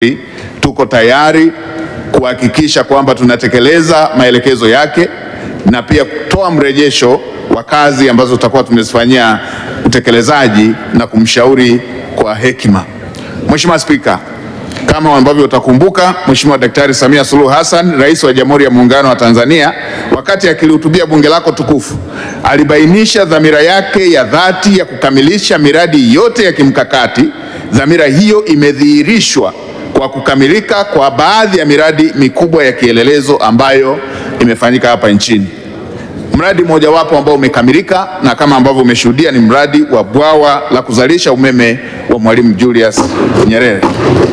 tuko tayari kuhakikisha kwamba tunatekeleza maelekezo yake na pia kutoa mrejesho wa kazi ambazo tutakuwa tumezifanyia utekelezaji na kumshauri kwa hekima. Mheshimiwa Spika, kama ambavyo utakumbuka, Mheshimiwa Daktari Samia Suluhu Hassan, Rais wa Jamhuri ya Muungano wa Tanzania, wakati akilihutubia bunge lako tukufu, alibainisha dhamira yake ya dhati ya kukamilisha miradi yote ya kimkakati. Dhamira hiyo imedhihirishwa kwa kukamilika kwa baadhi ya miradi mikubwa ya kielelezo ambayo imefanyika hapa nchini. Mradi mmojawapo ambao umekamilika na kama ambavyo umeshuhudia ni mradi wa bwawa la kuzalisha umeme wa Mwalimu Julius Nyerere.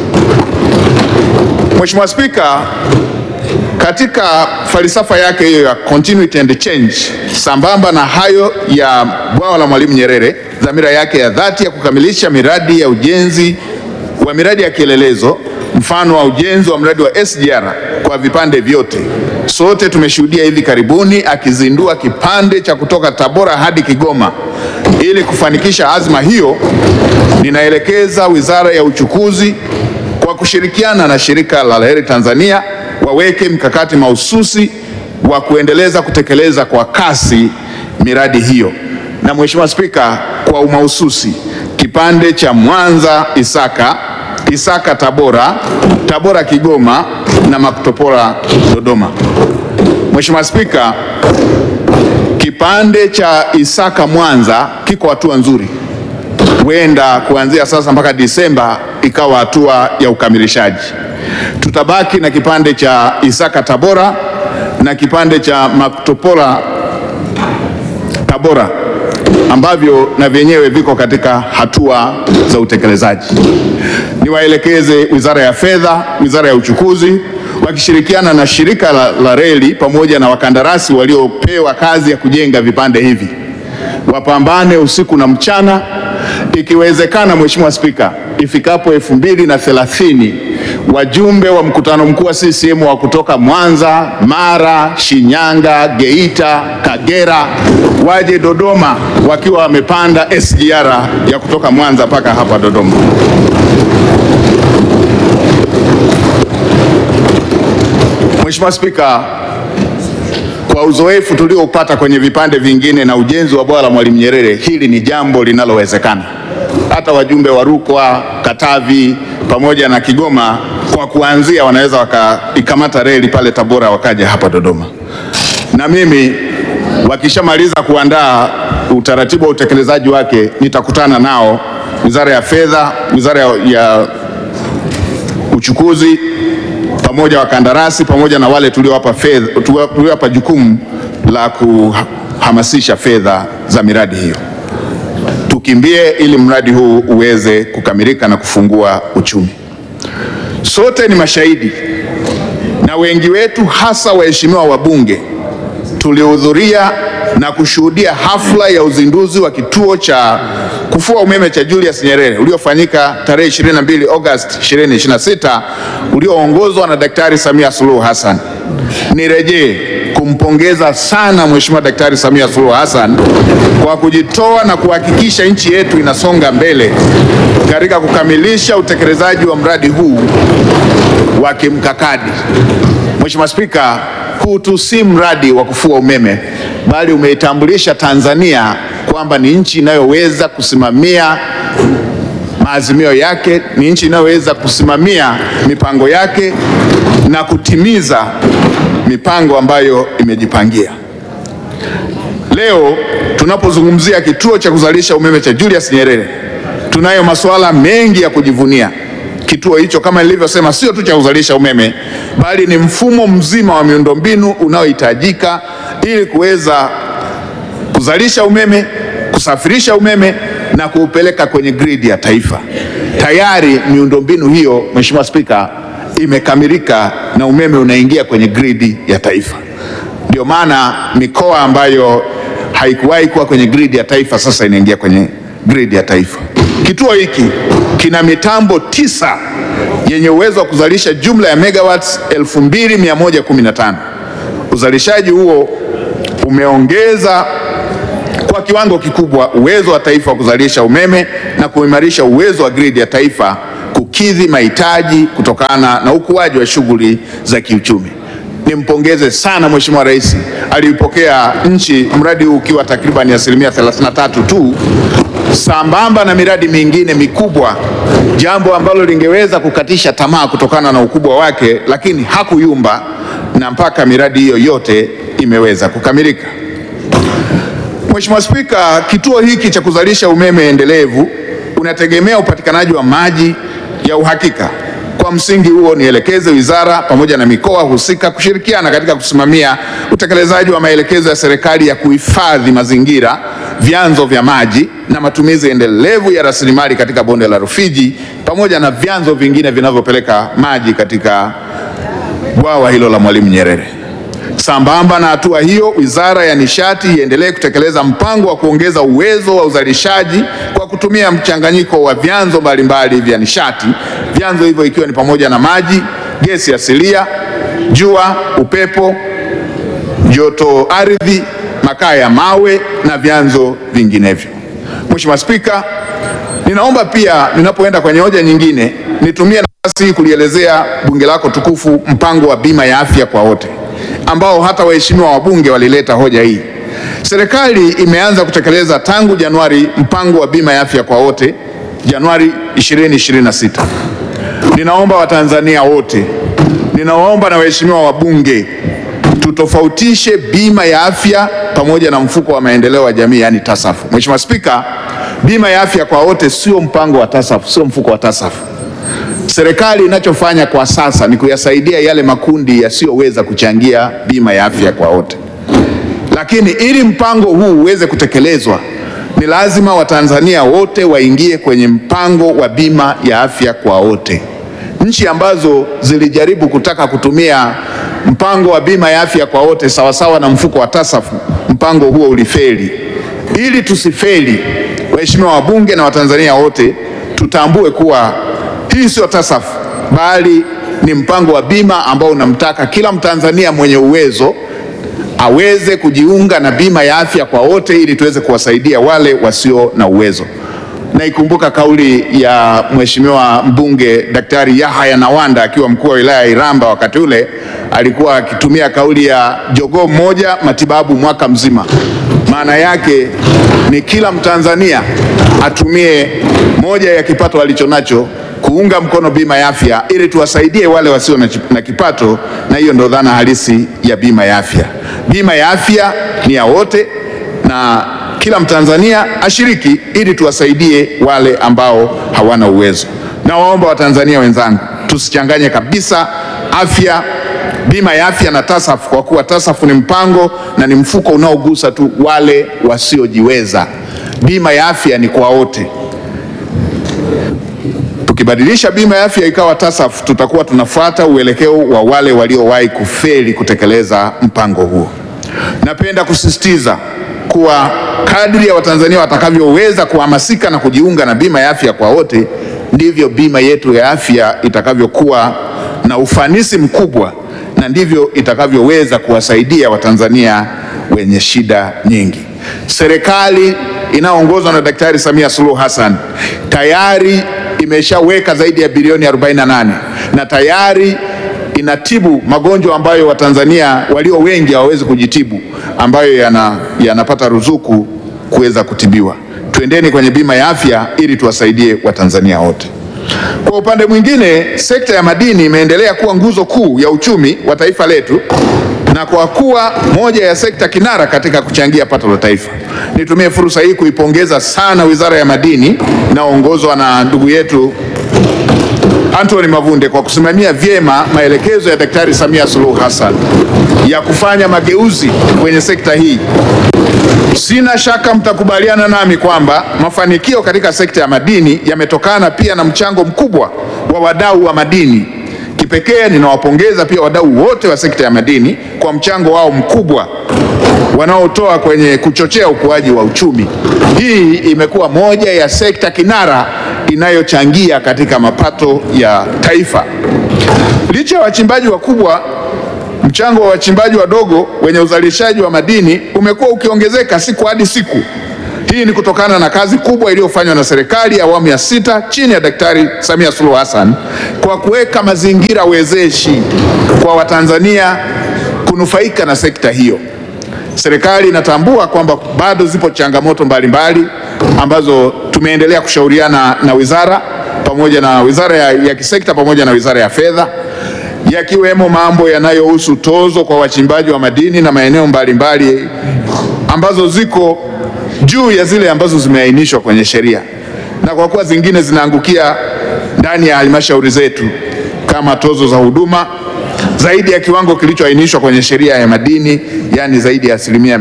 Mheshimiwa Spika, katika falsafa yake hiyo ya continuity and change, sambamba na hayo ya bwawa la Mwalimu Nyerere, dhamira yake ya dhati ya kukamilisha miradi ya ujenzi wa miradi ya kielelezo, mfano wa ujenzi wa mradi wa SGR kwa vipande vyote. Sote tumeshuhudia hivi karibuni akizindua kipande cha kutoka Tabora hadi Kigoma. Ili kufanikisha azma hiyo, ninaelekeza Wizara ya Uchukuzi kwa kushirikiana na Shirika la Reli Tanzania waweke mkakati mahususi wa kuendeleza kutekeleza kwa kasi miradi hiyo. Na Mheshimiwa Spika, kwa umahususi kipande cha Mwanza Isaka, Isaka Tabora, Tabora Kigoma na Makutopora Dodoma. Mheshimiwa Spika, kipande cha Isaka Mwanza kiko hatua nzuri, huenda kuanzia sasa mpaka Disemba ikawa hatua ya ukamilishaji. Tutabaki na kipande cha Isaka Tabora na kipande cha Makutopora Tabora ambavyo na vyenyewe viko katika hatua za utekelezaji. Niwaelekeze Wizara ya Fedha, Wizara ya Uchukuzi wakishirikiana na shirika la, la reli pamoja na wakandarasi waliopewa kazi ya kujenga vipande hivi wapambane usiku na mchana, ikiwezekana, Mheshimiwa Spika, ifikapo elfu mbili na thelathini wajumbe wa mkutano mkuu wa CCM wa kutoka Mwanza, Mara, Shinyanga, Geita, Kagera waje Dodoma wakiwa wamepanda SGR ya kutoka Mwanza mpaka hapa Dodoma. Mheshimiwa Spika, kwa uzoefu tulioupata kwenye vipande vingine na ujenzi wa bwawa la Mwalimu Nyerere, hili ni jambo linalowezekana. Hata wajumbe wa Rukwa, Katavi pamoja na Kigoma kwa kuanzia wanaweza wakaikamata reli pale Tabora wakaja hapa Dodoma. Na mimi wakishamaliza kuandaa utaratibu wa utekelezaji wake nitakutana nao Wizara ya Fedha, Wizara ya, ya Uchukuzi pamoja wakandarasi pamoja na wale tuliowapa fedha tuliowapa jukumu la kuhamasisha fedha za miradi hiyo. Tukimbie ili mradi huu uweze kukamilika na kufungua uchumi. Sote ni mashahidi na wengi wetu hasa waheshimiwa wabunge tulihudhuria na kushuhudia hafla ya uzinduzi wa kituo cha kufua umeme cha Julius Nyerere uliofanyika tarehe 22 Agosti 2026 ulioongozwa na Daktari Samia Suluhu Hassan. Nirejee kumpongeza sana Mheshimiwa Daktari Samia Suluhu Hassan kwa kujitoa na kuhakikisha nchi yetu inasonga mbele katika kukamilisha utekelezaji wa mradi huu wa kimkakati. Mheshimiwa Spika, huu tu si mradi wa kufua umeme bali umeitambulisha Tanzania kwamba ni nchi inayoweza kusimamia maazimio yake, ni nchi inayoweza kusimamia mipango yake na kutimiza mipango ambayo imejipangia. Leo tunapozungumzia kituo cha kuzalisha umeme cha Julius Nyerere, tunayo masuala mengi ya kujivunia. Kituo hicho kama nilivyosema, sio tu cha kuzalisha umeme, bali ni mfumo mzima wa miundombinu unaohitajika ili kuweza kuzalisha umeme, kusafirisha umeme na kuupeleka kwenye gridi ya taifa. Tayari miundombinu hiyo, Mheshimiwa Spika, imekamilika na umeme unaingia kwenye gridi ya taifa. Ndio maana mikoa ambayo haikuwahi kuwa kwenye gridi ya taifa sasa inaingia kwenye gridi ya taifa. Kituo hiki kina mitambo tisa yenye uwezo wa kuzalisha jumla ya megawatts 2115. Uzalishaji huo umeongeza kwa kiwango kikubwa uwezo wa taifa wa kuzalisha umeme na kuimarisha uwezo wa gridi ya taifa kukidhi mahitaji kutokana na ukuaji wa shughuli za kiuchumi. Nimpongeze sana Mheshimiwa Rais, aliipokea nchi mradi huu ukiwa takriban asilimia 33 tu, sambamba na miradi mingine mikubwa, jambo ambalo lingeweza kukatisha tamaa kutokana na ukubwa wake, lakini hakuyumba na mpaka miradi hiyo yote imeweza kukamilika. Mheshimiwa Spika, kituo hiki cha kuzalisha umeme endelevu unategemea upatikanaji wa maji ya uhakika. Kwa msingi huo, nielekeze wizara pamoja na mikoa husika kushirikiana katika kusimamia utekelezaji wa maelekezo ya serikali ya kuhifadhi mazingira, vyanzo vya maji na matumizi endelevu ya rasilimali katika bonde la Rufiji pamoja na vyanzo vingine vinavyopeleka maji katika bwawa hilo la Mwalimu Nyerere. Sambamba na hatua hiyo, Wizara ya Nishati iendelee kutekeleza mpango wa kuongeza uwezo wa uzalishaji kwa kutumia mchanganyiko wa vyanzo mbalimbali vya nishati, vyanzo hivyo ikiwa ni pamoja na maji, gesi asilia, jua, upepo, joto ardhi, makaa ya mawe na vyanzo vinginevyo. Mheshimiwa Spika, ninaomba pia ninapoenda kwenye hoja nyingine nitumie nafasi hii kulielezea bunge lako tukufu mpango wa bima ya afya kwa wote ambao hata waheshimiwa wabunge walileta hoja hii. Serikali imeanza kutekeleza tangu Januari mpango wa bima ya afya kwa wote Januari 2026. Ninaomba Watanzania wote, ninawaomba na waheshimiwa wabunge tutofautishe bima ya afya pamoja na mfuko wa maendeleo ya jamii yani TASAF. Mheshimiwa Spika, bima ya afya kwa wote sio mpango wa TASAF, sio mfuko wa TASAF. Serikali inachofanya kwa sasa ni kuyasaidia yale makundi yasiyoweza kuchangia bima ya afya kwa wote, lakini ili mpango huu uweze kutekelezwa ni lazima Watanzania wote waingie kwenye mpango wa bima ya afya kwa wote. Nchi ambazo zilijaribu kutaka kutumia mpango wa bima ya afya kwa wote sawasawa na mfuko wa TASAF, mpango huo ulifeli. Ili tusifeli, waheshimiwa wabunge na Watanzania wote tutambue kuwa hii sio TASAF bali ni mpango wa bima ambao unamtaka kila Mtanzania mwenye uwezo aweze kujiunga na bima ya afya kwa wote ili tuweze kuwasaidia wale wasio na uwezo. Naikumbuka kauli ya Mheshimiwa mbunge Daktari Yahaya Nawanda akiwa mkuu wa wilaya ya Iramba, wakati ule alikuwa akitumia kauli ya jogoo mmoja matibabu mwaka mzima. Maana yake ni kila Mtanzania atumie moja ya kipato alichonacho kuunga mkono bima ya afya ili tuwasaidie wale wasio na, na kipato, na hiyo ndio dhana halisi ya bima ya afya. Bima ya afya ni ya wote na kila Mtanzania ashiriki ili tuwasaidie wale ambao hawana uwezo. Nawaomba Watanzania wenzangu tusichanganye kabisa afya, bima ya afya na TASAF kwa kuwa TASAF ni mpango na ni mfuko unaogusa tu wale wasiojiweza. Bima ya afya ni kwa wote. Tukibadilisha bima ya afya ikawa TASAF tutakuwa tunafuata uelekeo wa wale waliowahi kufeli kutekeleza mpango huo. Napenda kusisitiza kuwa kadri ya Watanzania watakavyoweza kuhamasika na kujiunga na bima ya afya kwa wote, ndivyo bima yetu ya afya itakavyokuwa na ufanisi mkubwa na ndivyo itakavyoweza kuwasaidia Watanzania wenye shida nyingi. Serikali inayoongozwa na Daktari Samia Suluhu Hassan tayari imeshaweka zaidi ya bilioni 48 na tayari inatibu magonjwa ambayo Watanzania walio wengi hawawezi kujitibu, ambayo yana, yanapata ruzuku kuweza kutibiwa. Twendeni kwenye bima ya afya ili tuwasaidie Watanzania wote. Kwa upande mwingine, sekta ya madini imeendelea kuwa nguzo kuu ya uchumi wa taifa letu na kwa kuwa moja ya sekta kinara katika kuchangia pato la taifa. Nitumie fursa hii kuipongeza sana Wizara ya Madini inayoongozwa na ndugu yetu Anthony Mavunde kwa kusimamia vyema maelekezo ya Daktari Samia Suluhu Hassan ya kufanya mageuzi kwenye sekta hii. Sina shaka mtakubaliana nami kwamba mafanikio katika sekta ya madini yametokana pia na mchango mkubwa wa wadau wa madini. Kipekee ninawapongeza pia wadau wote wa sekta ya madini kwa mchango wao mkubwa wanaotoa kwenye kuchochea ukuaji wa uchumi. Hii imekuwa moja ya sekta kinara inayochangia katika mapato ya taifa. Licha ya wachimbaji wakubwa, mchango wa wachimbaji wadogo wenye uzalishaji wa madini umekuwa ukiongezeka siku hadi siku. Hii ni kutokana na kazi kubwa iliyofanywa na serikali ya awamu ya sita chini ya Daktari Samia Suluhu Hassan kwa kuweka mazingira wezeshi kwa Watanzania kunufaika na sekta hiyo. Serikali inatambua kwamba bado zipo changamoto mbalimbali ambazo tumeendelea kushauriana na wizara pamoja na wizara ya, ya kisekta pamoja na wizara ya fedha yakiwemo mambo yanayohusu tozo kwa wachimbaji wa madini na maeneo mbalimbali ambazo ziko juu ya zile ambazo zimeainishwa kwenye sheria, na kwa kuwa zingine zinaangukia ndani ya halmashauri zetu kama tozo za huduma zaidi ya kiwango kilichoainishwa kwenye sheria ya madini, yaani zaidi ya asilimia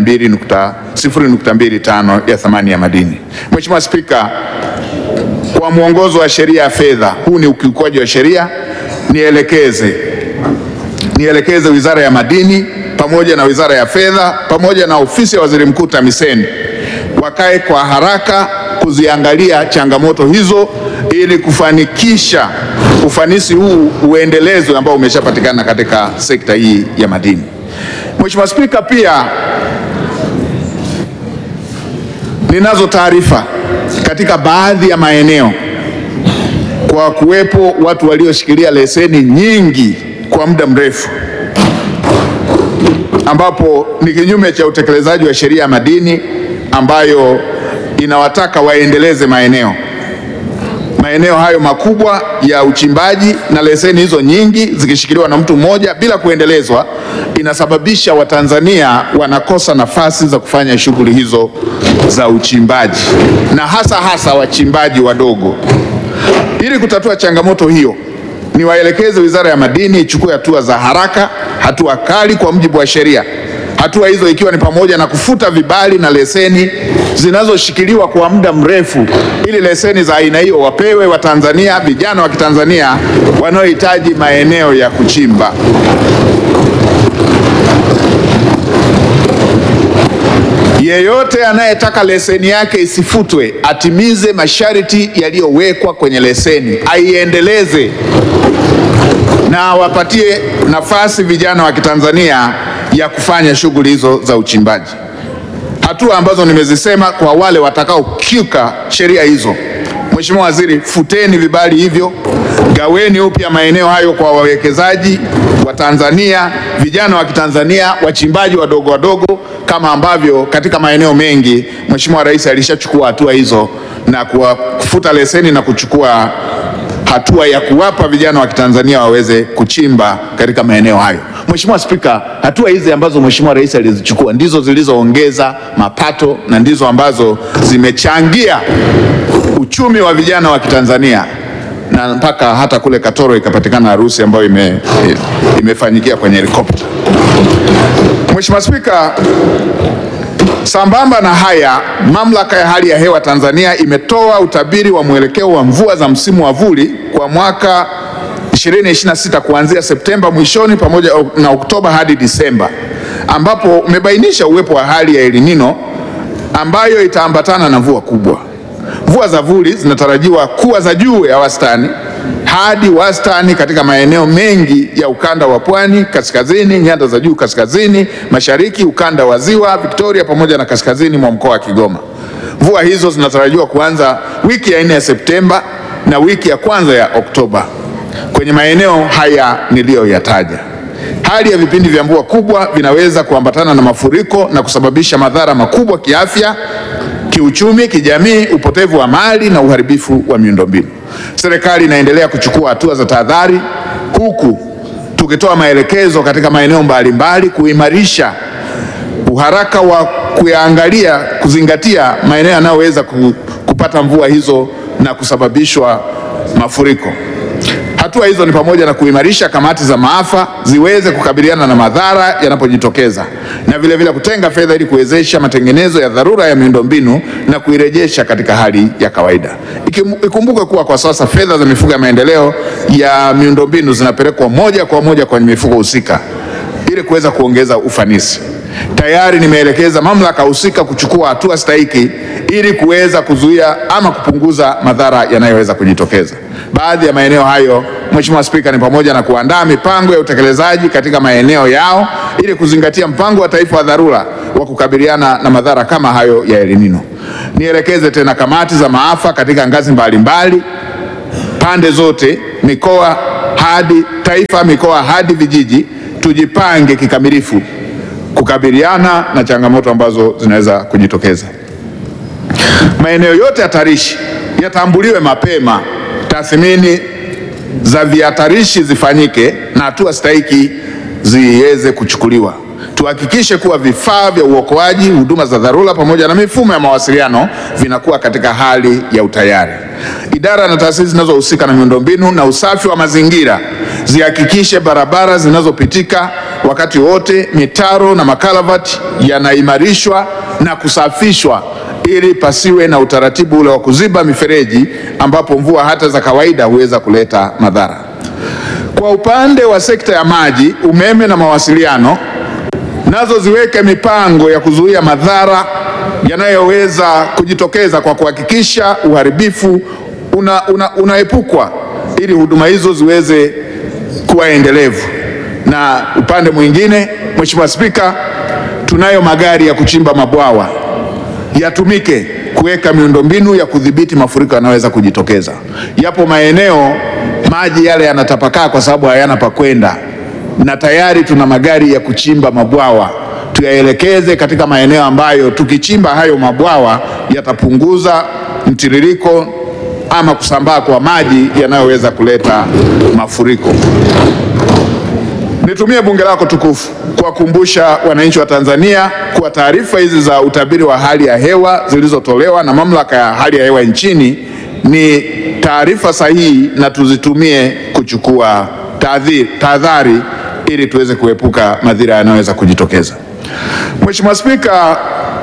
0.25 ya thamani ya madini. Mheshimiwa Spika, kwa mwongozo wa sheria ya fedha, huu ni ukiukwaji wa sheria, nielekeze nielekeze Wizara ya Madini pamoja na Wizara ya Fedha pamoja na Ofisi ya Waziri Mkuu TAMISEMI wakae kwa haraka kuziangalia changamoto hizo ili kufanikisha ufanisi huu uendelezwe ambao umeshapatikana katika sekta hii ya madini. Mheshimiwa Spika, pia ninazo taarifa katika baadhi ya maeneo kwa kuwepo watu walioshikilia leseni nyingi kwa muda mrefu ambapo ni kinyume cha utekelezaji wa sheria ya madini ambayo inawataka waendeleze maeneo maeneo hayo makubwa ya uchimbaji, na leseni hizo nyingi zikishikiliwa na mtu mmoja bila kuendelezwa, inasababisha Watanzania wanakosa nafasi za kufanya shughuli hizo za uchimbaji, na hasa hasa wachimbaji wadogo. Ili kutatua changamoto hiyo, niwaelekeze Wizara ya Madini ichukue hatua za haraka, hatua kali kwa mujibu wa sheria. Hatua hizo ikiwa ni pamoja na kufuta vibali na leseni zinazoshikiliwa kwa muda mrefu, ili leseni za aina hiyo wapewe Watanzania, vijana wa Kitanzania wanaohitaji maeneo ya kuchimba. Yeyote anayetaka leseni yake isifutwe atimize masharti yaliyowekwa kwenye leseni, aiendeleze na awapatie nafasi vijana wa Kitanzania ya kufanya shughuli hizo za uchimbaji. Hatua ambazo nimezisema kwa wale watakaokiuka sheria hizo, Mheshimiwa Waziri, futeni vibali hivyo, gaweni upya maeneo hayo kwa wawekezaji wa Tanzania, vijana wa Kitanzania, wachimbaji wadogo wadogo, kama ambavyo katika maeneo mengi Mheshimiwa Rais alishachukua hatua hizo na kufuta leseni na kuchukua hatua ya kuwapa vijana wa Kitanzania waweze kuchimba katika maeneo hayo. Mheshimiwa Spika, hatua hizi ambazo Mheshimiwa Rais alizichukua ndizo zilizoongeza mapato na ndizo ambazo zimechangia uchumi wa vijana wa Kitanzania na mpaka hata kule Katoro ikapatikana harusi ambayo ime, imefanyikia kwenye helikopta. Mheshimiwa Spika, Sambamba na haya, Mamlaka ya Hali ya Hewa Tanzania imetoa utabiri wa mwelekeo wa mvua za msimu wa vuli kwa mwaka 2026 kuanzia Septemba mwishoni pamoja na Oktoba hadi Disemba, ambapo umebainisha uwepo wa hali ya El Nino ambayo itaambatana na mvua kubwa. Mvua za vuli zinatarajiwa kuwa za juu ya wastani hadi wastani katika maeneo mengi ya ukanda wa pwani kaskazini, nyanda za juu kaskazini mashariki, ukanda wa ziwa Victoria pamoja na kaskazini mwa mkoa wa Kigoma. Mvua hizo zinatarajiwa kuanza wiki ya nne ya Septemba na wiki ya kwanza ya Oktoba kwenye maeneo haya niliyoyataja. Hali ya vipindi vya mvua kubwa vinaweza kuambatana na mafuriko na kusababisha madhara makubwa kiafya, kiuchumi, kijamii, upotevu wa mali na uharibifu wa miundombinu. Serikali inaendelea kuchukua hatua za tahadhari huku tukitoa maelekezo katika maeneo mbalimbali kuimarisha uharaka wa kuyaangalia, kuzingatia maeneo yanayoweza kupata mvua hizo na kusababishwa mafuriko. Hatua hizo ni pamoja na kuimarisha kamati za maafa ziweze kukabiliana na madhara yanapojitokeza na vile vile kutenga fedha ili kuwezesha matengenezo ya dharura ya miundombinu na kuirejesha katika hali ya kawaida. Ikumbukwe kuwa kwa sasa fedha za mifuko ya maendeleo ya miundombinu zinapelekwa moja kwa moja kwenye mifuko husika ili kuweza kuongeza ufanisi. Tayari nimeelekeza mamlaka husika kuchukua hatua stahiki ili kuweza kuzuia ama kupunguza madhara yanayoweza kujitokeza. Baadhi ya maeneo hayo, Mheshimiwa Spika, ni pamoja na kuandaa mipango ya utekelezaji katika maeneo yao ili kuzingatia mpango wa taifa wa dharura wa kukabiliana na madhara kama hayo ya El Nino. Nielekeze tena kamati za maafa katika ngazi mbalimbali pande zote, mikoa hadi taifa, mikoa hadi vijiji, tujipange kikamilifu kukabiliana na changamoto ambazo zinaweza kujitokeza. Maeneo yote hatarishi yatambuliwe mapema, tathmini za vihatarishi zifanyike na hatua stahiki ziweze kuchukuliwa. Tuhakikishe kuwa vifaa vya uokoaji, huduma za dharura pamoja na mifumo ya mawasiliano vinakuwa katika hali ya utayari. Idara na taasisi zinazohusika na miundombinu na usafi wa mazingira zihakikishe barabara zinazopitika wakati wote, mitaro na makalavati yanaimarishwa na kusafishwa ili pasiwe na utaratibu ule wa kuziba mifereji ambapo mvua hata za kawaida huweza kuleta madhara. Kwa upande wa sekta ya maji, umeme na mawasiliano, nazo ziweke mipango ya kuzuia madhara yanayoweza kujitokeza kwa kuhakikisha uharibifu una, una, unaepukwa ili huduma hizo ziweze kuwa endelevu. Na upande mwingine, Mheshimiwa Spika, tunayo magari ya kuchimba mabwawa yatumike kuweka miundombinu ya kudhibiti mafuriko yanayoweza kujitokeza. Yapo maeneo maji yale yanatapakaa kwa sababu hayana pa kwenda, na tayari tuna magari ya kuchimba mabwawa. Tuyaelekeze katika maeneo ambayo tukichimba hayo mabwawa yatapunguza mtiririko ama kusambaa kwa maji yanayoweza kuleta mafuriko. Nitumie bunge lako tukufu kuwakumbusha wananchi wa Tanzania kuwa taarifa hizi za utabiri wa hali ya hewa zilizotolewa na mamlaka ya hali ya hewa nchini ni taarifa sahihi na tuzitumie kuchukua tahadhari ili tuweze kuepuka madhira yanayoweza kujitokeza. Mheshimiwa Spika,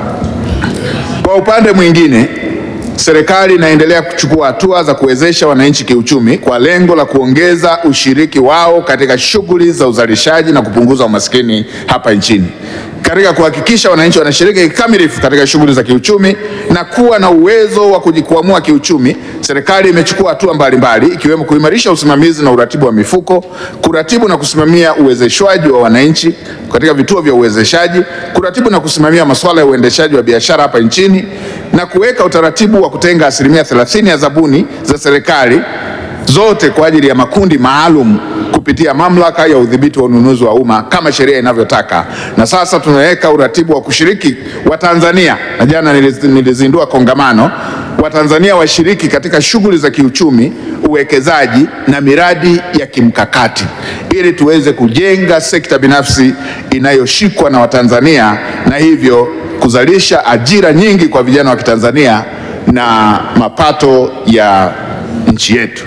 kwa upande mwingine serikali inaendelea kuchukua hatua za kuwezesha wananchi kiuchumi kwa lengo la kuongeza ushiriki wao katika shughuli za uzalishaji na kupunguza umaskini hapa nchini. Katika kuhakikisha wananchi wanashiriki kikamilifu katika shughuli za kiuchumi na kuwa na uwezo wa kujikwamua kiuchumi, serikali imechukua hatua mbalimbali ikiwemo kuimarisha usimamizi na uratibu wa mifuko, kuratibu na kusimamia uwezeshwaji wa wananchi katika vituo vya uwezeshaji, kuratibu na kusimamia masuala ya uendeshaji wa biashara hapa nchini na kuweka utaratibu wa kutenga asilimia 30 ya zabuni za serikali zote kwa ajili ya makundi maalum kupitia mamlaka ya udhibiti wa ununuzi wa umma kama sheria inavyotaka. Na sasa tunaweka uratibu wa kushiriki wa Tanzania, na jana nilizindua kongamano, Watanzania washiriki katika shughuli za kiuchumi, uwekezaji na miradi ya kimkakati ili tuweze kujenga sekta binafsi inayoshikwa na Watanzania na hivyo kuzalisha ajira nyingi kwa vijana wa Kitanzania na mapato ya nchi yetu.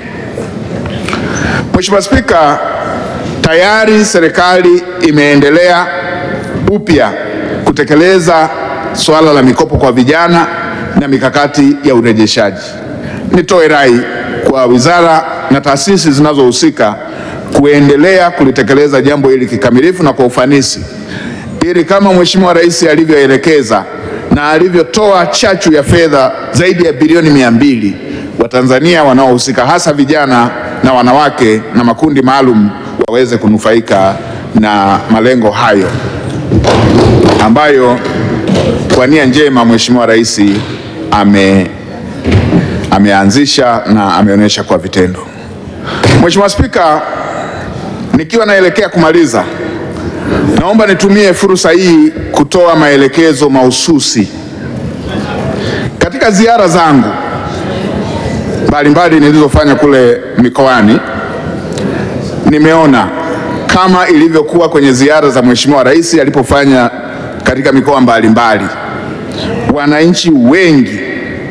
Mheshimiwa Spika, tayari serikali imeendelea upya kutekeleza suala la mikopo kwa vijana na mikakati ya urejeshaji. Nitoe rai kwa wizara na taasisi zinazohusika kuendelea kulitekeleza jambo hili kikamilifu na kwa ufanisi ili kama Mheshimiwa Rais alivyoelekeza na alivyotoa chachu ya fedha zaidi ya bilioni mia mbili Watanzania wanaohusika hasa vijana na wanawake na makundi maalum waweze kunufaika na malengo hayo ambayo kwa nia njema Mheshimiwa Rais ame ameanzisha na ameonyesha kwa vitendo. Mheshimiwa Spika, nikiwa naelekea kumaliza, naomba nitumie fursa hii kutoa maelekezo mahususi katika ziara zangu mbalimbali nilizofanya kule mikoani. Nimeona kama ilivyokuwa kwenye ziara za Mheshimiwa Rais alipofanya katika mikoa mbalimbali, wananchi wengi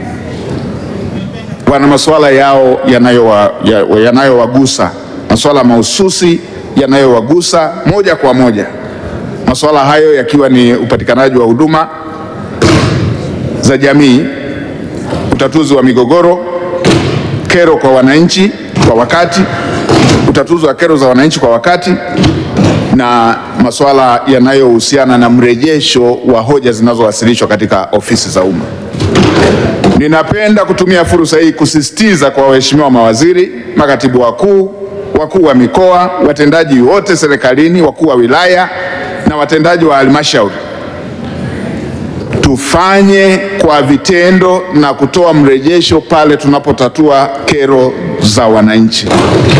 wana masuala yao yanayowagusa, ya, masuala mahususi yanayowagusa moja kwa moja, masuala hayo yakiwa ni upatikanaji wa huduma za jamii, utatuzi wa migogoro, kero kwa wananchi kwa wakati, utatuzi wa kero za wananchi kwa wakati na masuala yanayohusiana na mrejesho wa hoja zinazowasilishwa katika ofisi za umma. Ninapenda kutumia fursa hii kusisitiza kwa waheshimiwa mawaziri, makatibu wakuu, wakuu wa mikoa, watendaji wote serikalini, wakuu wa wilaya na watendaji wa halmashauri, tufanye kwa vitendo na kutoa mrejesho pale tunapotatua kero za wananchi.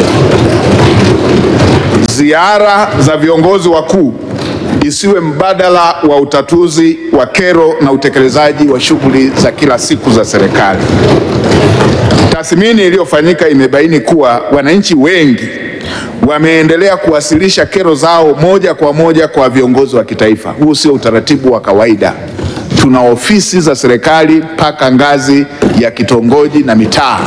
Ziara za viongozi wakuu isiwe mbadala wa utatuzi wa kero na utekelezaji wa shughuli za kila siku za serikali. Tathmini iliyofanyika imebaini kuwa wananchi wengi wameendelea kuwasilisha kero zao moja kwa moja kwa viongozi wa kitaifa. Huu sio utaratibu wa kawaida. Tuna ofisi za serikali mpaka ngazi ya kitongoji na mitaa.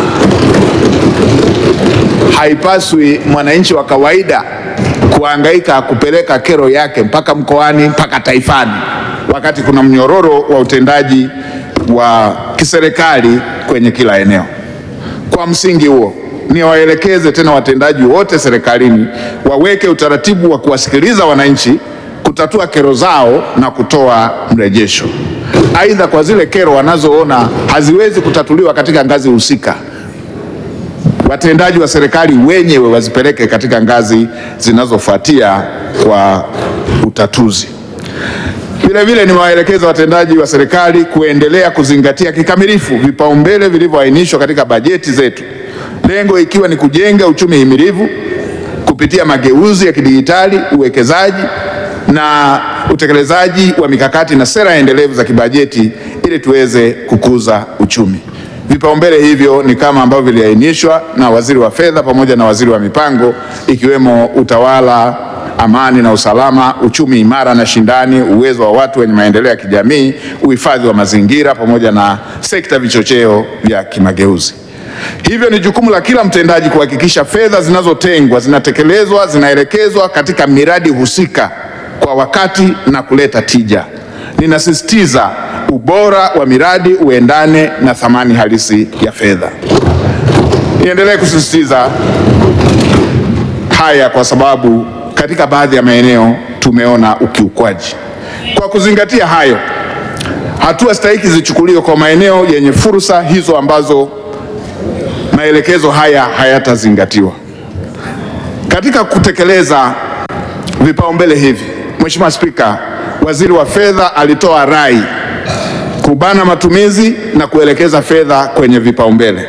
Haipaswi mwananchi wa kawaida kuhangaika kupeleka kero yake mpaka mkoani mpaka taifani, wakati kuna mnyororo wa utendaji wa kiserikali kwenye kila eneo. Kwa msingi huo, niwaelekeze tena watendaji wote serikalini waweke utaratibu wa kuwasikiliza wananchi, kutatua kero zao na kutoa mrejesho. Aidha, kwa zile kero wanazoona haziwezi kutatuliwa katika ngazi husika watendaji wa serikali wenyewe wazipeleke katika ngazi zinazofuatia kwa utatuzi. Vile vile nimewaelekeza watendaji wa serikali kuendelea kuzingatia kikamilifu vipaumbele vilivyoainishwa katika bajeti zetu, lengo ikiwa ni kujenga uchumi himilivu kupitia mageuzi ya kidijitali, uwekezaji na utekelezaji wa mikakati na sera endelevu za kibajeti ili tuweze kukuza uchumi. Vipaumbele hivyo ni kama ambavyo viliainishwa na waziri wa fedha pamoja na waziri wa mipango, ikiwemo utawala, amani na usalama, uchumi imara na shindani, uwezo wa watu wenye maendeleo ya kijamii, uhifadhi wa mazingira pamoja na sekta vichocheo vya kimageuzi. Hivyo ni jukumu la kila mtendaji kuhakikisha fedha zinazotengwa zinatekelezwa, zinaelekezwa katika miradi husika kwa wakati na kuleta tija. Ninasisitiza ubora wa miradi uendane na thamani halisi ya fedha. Niendelee kusisitiza haya kwa sababu katika baadhi ya maeneo tumeona ukiukwaji. Kwa kuzingatia hayo, hatua stahiki zichukuliwe kwa maeneo yenye fursa hizo ambazo maelekezo haya hayatazingatiwa. Katika kutekeleza vipaumbele hivi, Mheshimiwa Spika, Waziri wa Fedha alitoa rai kubana matumizi na kuelekeza fedha kwenye vipaumbele.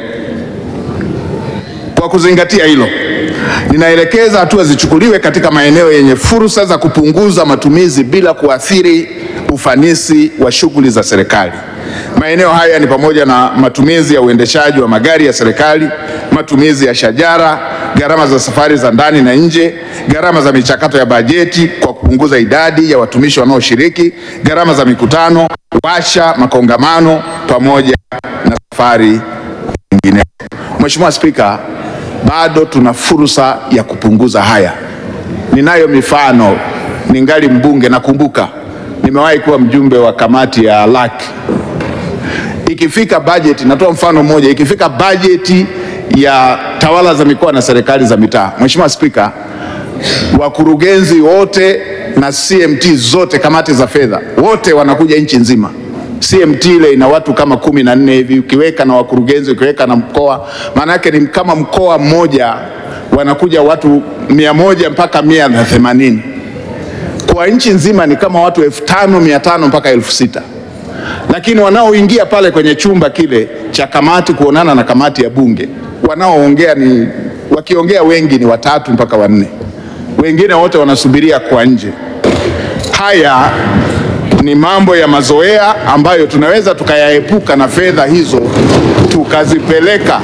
Kwa kuzingatia hilo, ninaelekeza hatua zichukuliwe katika maeneo yenye fursa za kupunguza matumizi bila kuathiri ufanisi wa shughuli za serikali. Maeneo haya ni pamoja na matumizi ya uendeshaji wa magari ya serikali, matumizi ya shajara, gharama za safari za ndani na nje, gharama za michakato ya bajeti kwa kupunguza idadi ya watumishi wanaoshiriki, gharama za mikutano, washa, makongamano pamoja na safari nyingine. Mheshimiwa Spika, bado tuna fursa ya kupunguza haya. Ninayo mifano, ningali mbunge, nakumbuka nimewahi kuwa mjumbe wa kamati ya LAC. Ikifika bajeti, natoa mfano mmoja, ikifika bajeti ya tawala za mikoa na serikali za mitaa, Mheshimiwa Spika, wakurugenzi wote na CMT zote, kamati za fedha wote wanakuja nchi nzima. CMT ile ina watu kama kumi na nne hivi, ukiweka na wakurugenzi, ukiweka na mkoa, maana yake ni kama mkoa mmoja wanakuja watu mia moja mpaka mia na themanini kwa nchi nzima ni kama watu elfu tano mia tano mpaka elfu sita lakini wanaoingia pale kwenye chumba kile cha kamati kuonana na kamati ya bunge wanaoongea ni wakiongea wengi ni watatu mpaka wanne, wengine wote wanasubiria kwa nje. Haya ni mambo ya mazoea ambayo tunaweza tukayaepuka na fedha hizo tukazipeleka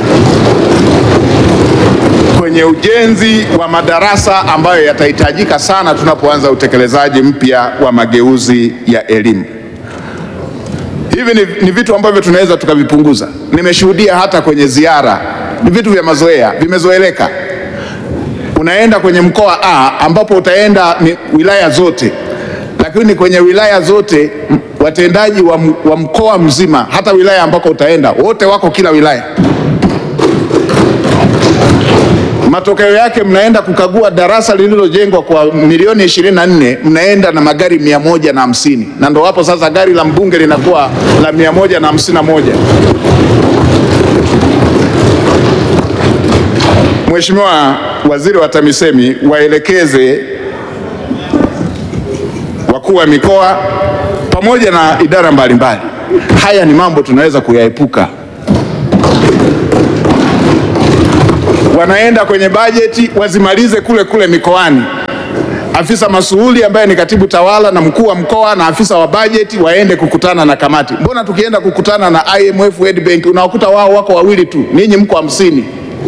kwenye ujenzi wa madarasa ambayo yatahitajika sana tunapoanza utekelezaji mpya wa mageuzi ya elimu. Hivi ni, ni vitu ambavyo tunaweza tukavipunguza. Nimeshuhudia hata kwenye ziara, ni vitu vya mazoea, vimezoeleka. Unaenda kwenye mkoa A ambapo utaenda ni wilaya zote, lakini kwenye wilaya zote m- watendaji wa, m- wa mkoa mzima, hata wilaya ambako utaenda, wote wako kila wilaya Matokeo yake mnaenda kukagua darasa lililojengwa kwa milioni 24, mnaenda na magari mia moja na hamsini na ndo hapo sasa gari la mbunge linakuwa la mia moja na hamsini na moja. Mheshimiwa Waziri wa TAMISEMI, waelekeze wakuu wa mikoa pamoja na idara mbalimbali, haya ni mambo tunaweza kuyaepuka. Wanaenda kwenye bajeti wazimalize kule kule mikoani. Afisa masuhuli ambaye ni katibu tawala na mkuu wa mkoa na afisa wa bajeti waende kukutana na kamati. Mbona tukienda kukutana na IMF, World Bank unawakuta wao wako wawili tu, ninyi mko hamsini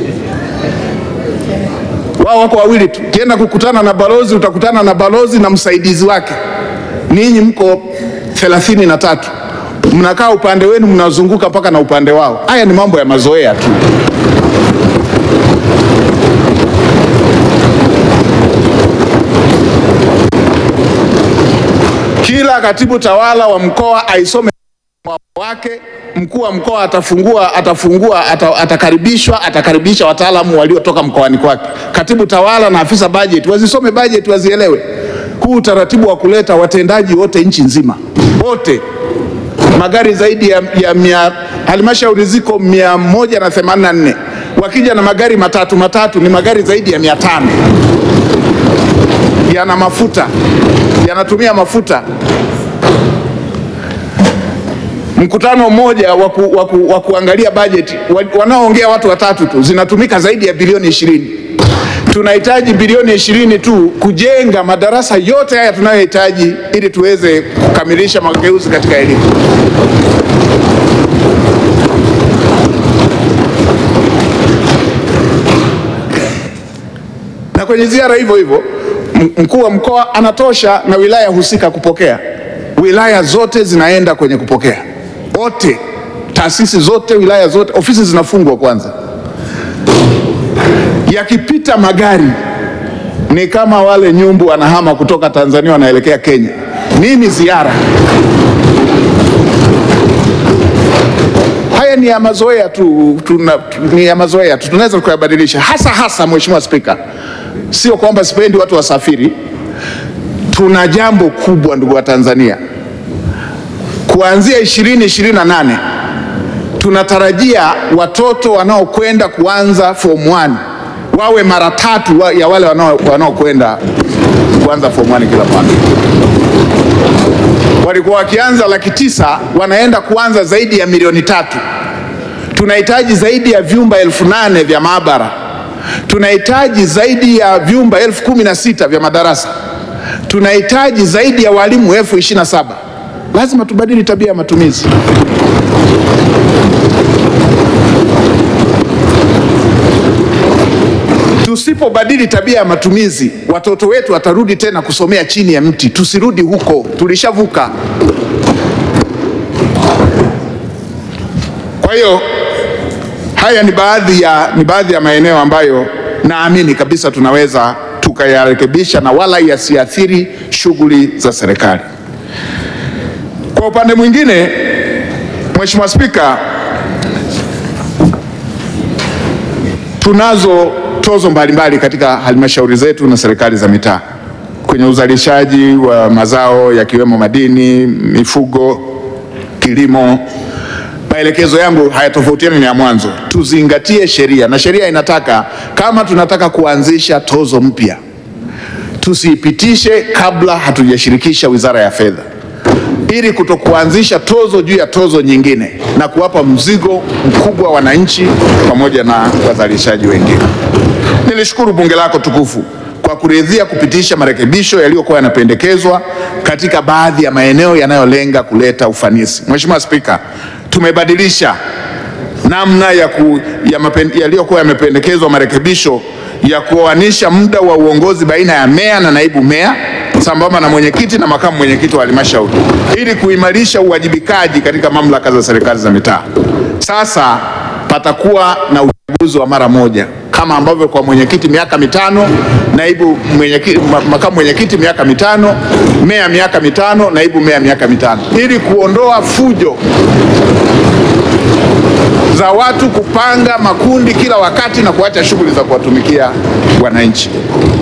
wao wako wawili tu. Ukienda kukutana na balozi utakutana na balozi na msaidizi wake, ninyi mko thelathini na tatu, mnakaa upande wenu, mnazunguka mpaka na upande wao. Haya ni mambo ya mazoea tu. Kila katibu tawala wa mkoa aisome wake mkuu wa mkoa atafungua atafungua ata, atakaribishwa atakaribisha wataalamu waliotoka mkoani kwake. Katibu tawala na afisa bajeti wazisome bajeti wazielewe. Huu utaratibu wa kuleta watendaji wote nchi nzima wote, magari zaidi ya, ya mia, halmashauri ziko mia moja na themanini na nne wakija na magari matatu matatu ni magari zaidi ya mia tano yana mafuta yanatumia mafuta mkutano mmoja wa waku, waku, waku kuangalia bajeti wanaoongea watu watatu tu zinatumika zaidi ya bilioni ishirini. Tunahitaji bilioni ishirini tu kujenga madarasa yote haya tunayohitaji ili tuweze kukamilisha mageuzi katika elimu. Na kwenye ziara hivyo hivyo mkuu wa mkoa anatosha na wilaya husika kupokea. Wilaya zote zinaenda kwenye kupokea wote taasisi zote wilaya zote ofisi zinafungwa kwanza. Yakipita magari ni kama wale nyumbu wanahama kutoka Tanzania wanaelekea Kenya. Nini ziara? Haya ni ya mazoea tu, tuna, ni ya mazoea tu, tunaweza tukayabadilisha, hasa hasa, Mheshimiwa Spika, sio kwamba sipendi watu wasafiri. Tuna jambo kubwa ndugu wa Tanzania kuanzia 2028 tunatarajia watoto wanaokwenda kuanza form 1 wawe mara tatu wa, ya wale wanaokwenda kuanza form 1 kila mwaka. Walikuwa wakianza laki tisa, wanaenda kuanza zaidi ya milioni tatu. Tunahitaji zaidi ya vyumba elfu nane vya maabara. Tunahitaji zaidi ya vyumba elfu kumi na sita vya madarasa. Tunahitaji zaidi ya walimu elfu ishirini na saba. Lazima tubadili tabia ya matumizi. Tusipobadili tabia ya matumizi, watoto wetu watarudi tena kusomea chini ya mti. Tusirudi huko, tulishavuka. Kwa hiyo haya ni baadhi ya, ni baadhi ya maeneo ambayo naamini kabisa tunaweza tukayarekebisha na wala yasiathiri shughuli za serikali. Kwa upande mwingine, Mheshimiwa Spika, tunazo tozo mbalimbali katika halmashauri zetu na serikali za mitaa kwenye uzalishaji wa mazao yakiwemo madini, mifugo, kilimo. Maelekezo yangu hayatofautiani na ya mwanzo, tuzingatie sheria na sheria inataka kama tunataka kuanzisha tozo mpya tusiipitishe kabla hatujashirikisha Wizara ya Fedha ili kutokuanzisha tozo juu ya tozo nyingine na kuwapa mzigo mkubwa wananchi pamoja na wazalishaji wengine. Nilishukuru bunge lako tukufu kwa kuridhia kupitisha marekebisho yaliyokuwa yanapendekezwa katika baadhi ya maeneo yanayolenga kuleta ufanisi. Mheshimiwa Spika, tumebadilisha namna ya ku, ya mapen- yaliyokuwa yamependekezwa marekebisho ya kuoanisha muda wa uongozi baina ya meya na naibu meya sambamba na mwenyekiti na makamu mwenyekiti wa halmashauri ili kuimarisha uwajibikaji katika mamlaka za serikali za mitaa. Sasa patakuwa na uchaguzi wa mara moja kama ambavyo kwa mwenyekiti miaka mitano, naibu mwenyekiti, makamu mwenyekiti miaka mitano, meya miaka mitano, naibu meya miaka mitano, ili kuondoa fujo za watu kupanga makundi kila wakati na kuacha shughuli za kuwatumikia wananchi.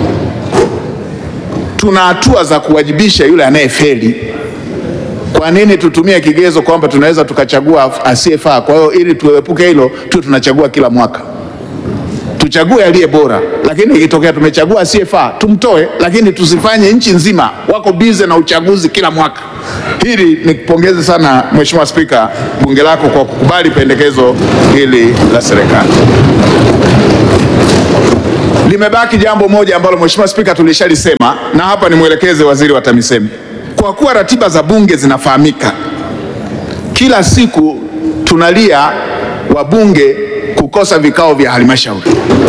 Tuna hatua za kuwajibisha yule anayefeli. Kwa nini tutumie kigezo kwamba tunaweza tukachagua asiyefaa? Kwa hiyo ili tuepuke hilo, tu tunachagua kila mwaka, tuchague aliye bora, lakini ikitokea tumechagua asiyefaa tumtoe, lakini tusifanye nchi nzima wako bize na uchaguzi kila mwaka. Hili nikupongeze sana Mheshimiwa Spika, bunge lako kwa kukubali pendekezo hili la serikali. Limebaki jambo moja ambalo Mheshimiwa Spika tulishalisema, na hapa nimwelekeze waziri wa TAMISEMI. Kwa kuwa ratiba za bunge zinafahamika, kila siku tunalia wabunge kukosa vikao vya halmashauri.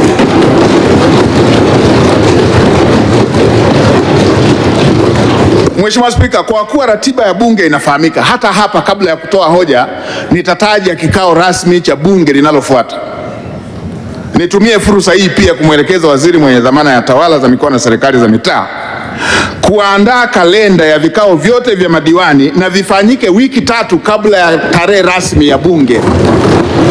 Mheshimiwa Spika, kwa kuwa ratiba ya bunge inafahamika, hata hapa kabla ya kutoa hoja nitataja kikao rasmi cha bunge linalofuata. Nitumie fursa hii pia kumwelekeza waziri mwenye dhamana ya tawala za mikoa na serikali za mitaa kuandaa kalenda ya vikao vyote vya madiwani na vifanyike wiki tatu kabla ya tarehe rasmi ya bunge.